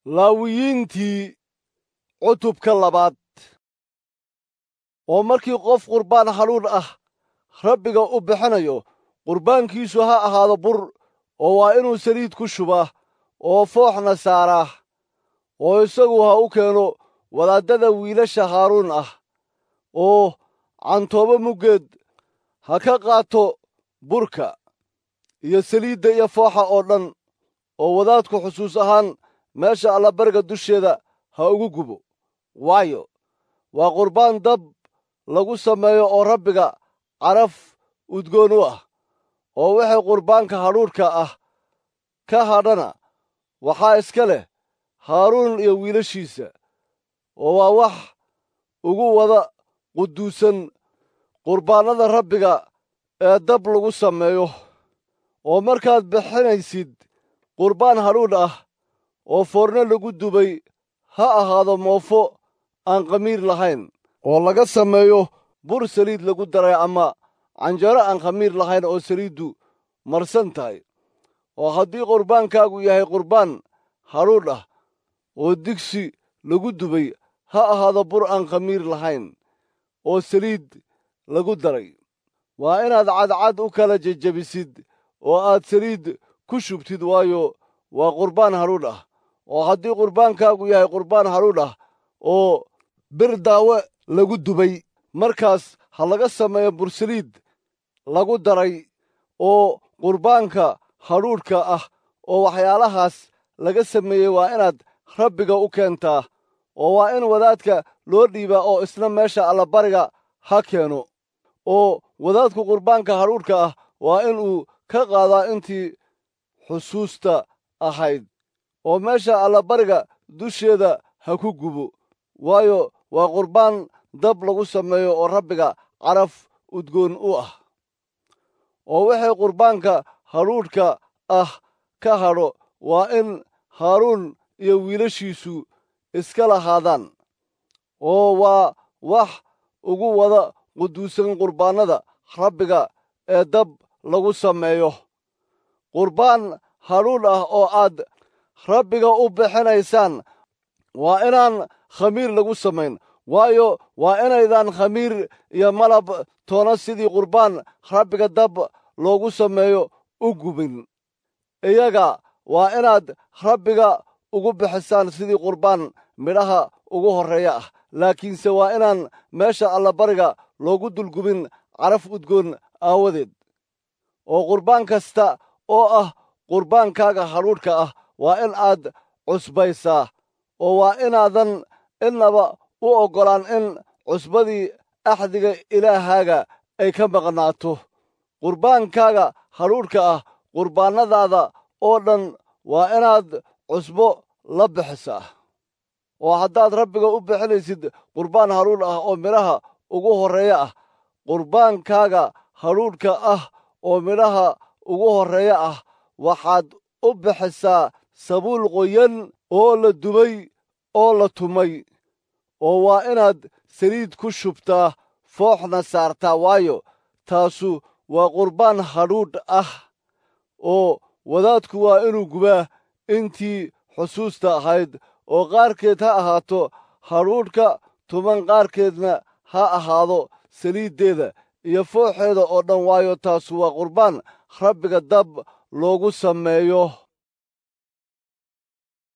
laawiyiintii cutubka labaad oo markii qof qurbaan haluun ah rabbiga u bixinayo qurbaankiisu ha ahaado bur oo waa inuu saliid ku shubaa oo fooxna saaraa oo isagu ha u keeno wadaaddada wiilasha haaruun ah oo cantoobo muggeed ha ka qaato burka iyo saliidda iyo fooxa oo dhan oo wadaadku xusuus ahaan meesha allabariga dusheeda ha ugu gubo waayo waa qurbaan dab lagu sameeyo oo rabbiga caraf udgoon u ah oo wixii qurbaanka hadhuudhka ah ka hadhana waxaa iska leh haaruun iyo wiilashiisa oo waa wax ugu wada quduusan qurbaannada rabbiga ee dab lagu sameeyo oo markaad bixinaysid qurbaan hadhuudh ah oo foorno lagu dubay ha ahaado moofo aan khamiir lahayn oo laga sameeyo bur saliid lagu daray ama canjaro aan khamiir lahayn oo saliiddu marsan tahay oo haddii qurbaankaagu yahay qurbaan hadhuudh ah oo digsi lagu dubay ha ahaado bur aan khamiir lahayn oo saliid lagu daray waa inaad cadcad u kala jejebisid oo aad saliid ku shubtid waayo waa qurbaan hadhuudh ah oo haddii qurbaankaagu yahay qurbaan hadhuudh ah oo bir daawe lagu dubay markaas ha laga sameeyo bursaliid lagu daray oo qurbaanka hadhuudhka ah oo waxyaalahaas laga sameeyey waa inaad rabbiga u keentaa oo waa in wadaadka loo dhiibaa oo isna meesha allabariga ha keeno oo wadaadku qurbaanka hadhuudhka ah waa inuu ka qaadaa intii xusuusta ahayd oo meesha allabariga dusheeda ha ku gubo waayo waa qurbaan dab lagu sameeyo oo rabbiga caraf udgoon u ah oo wixii qurbaanka hadhuudhka ah ka hadho waa in haaruun iyo wiilashiisu iska lahaadaan oo waa wax ugu wada quduusan qurbaannada rabbiga ee dab lagu sameeyo qurbaan hadhuudh ah oo aad rabbiga u bixinaysaan waa inaan khamiir lagu samayn waayo waa inaydan khamiir iyo malab toona sidii qurbaan rabbiga dab loogu sameeyo u gubin iyaga waa inaad rabbiga ugu bixisaan sidii qurbaan midhaha ugu horreeya ah laakiinse waa inaan meesha allabariga loogu dulgubin caraf udgoon aawadeed oo qurbaan kasta oo ah qurbaankaaga hadhuudhka ah waa in aad cusbaysaa oo waa inaadan innaba u oggolaan in cusbadii axdiga ilaahaaga ay ka maqnaato qurbaankaaga hadhuudhka ah qurbaannadaada oo dhan waa inaad cusbo la bixisaa oo haddaad rabbiga u bixinaysid qurbaan hadhuudh ah oo midhaha ugu horreeya ah qurbaankaaga hadhuudhka ah oo midhaha ugu horreeya ah waxaad u bixisaa sabuul qoyan oo la dubay oo la tumay oo waa inaad saliid ku shubtaa fooxna saartaa waayo taasu waa qurbaan hadhuudh ah oo wadaadku waa inuu gubaa intii xusuusta ahayd oo qaarkeed ha ahaato hadhuudhka tuman qaarkeedna ha ahaado saliiddeeda iyo fooxeeda oo dhan waayo taasu waa qurbaan rabbiga dab loogu sameeyo